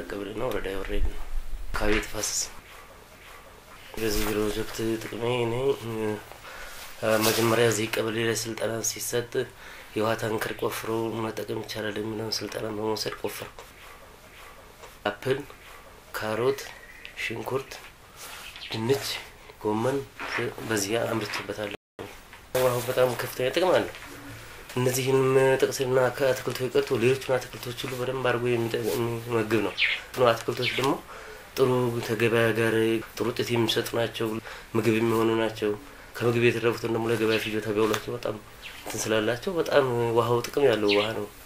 ቀበሌና ወረዳ ወሬድ ነው አካባቢ የተፋሰስ በዚህ ፕሮጀክት ጥቅሜ እኔ መጀመሪያ እዚህ ቀበሌ ላይ ስልጠና ሲሰጥ የውሃ ታንከር ቆፍሮ መጠቀም ይቻላል የሚለውን ስልጠና በመውሰድ ቆፈርኩ። አፕል፣ ካሮት፣ ሽንኩርት፣ ድንች፣ ጎመን በዚህ አምርቼበታለሁ። ውሃው በጣም ከፍተኛ ጥቅም አለው። እነዚህን ጥቅስና ከአትክልቶች ቀርቶ ሌሎችን አትክልቶች ሁሉ በደንብ አድርጎ የሚመግብ ነው። አትክልቶች ደግሞ ጥሩ ከገበያ ጋር ጥሩ ውጤት የሚሰጡ ናቸው። ምግብ የሚሆኑ ናቸው። ከምግብ የተረፉትን ደግሞ ለገበያ ፍጆታ ቢያውሏቸው በጣም እንትን ስላላቸው በጣም ውሃው ጥቅም ያለው ውሃ ነው።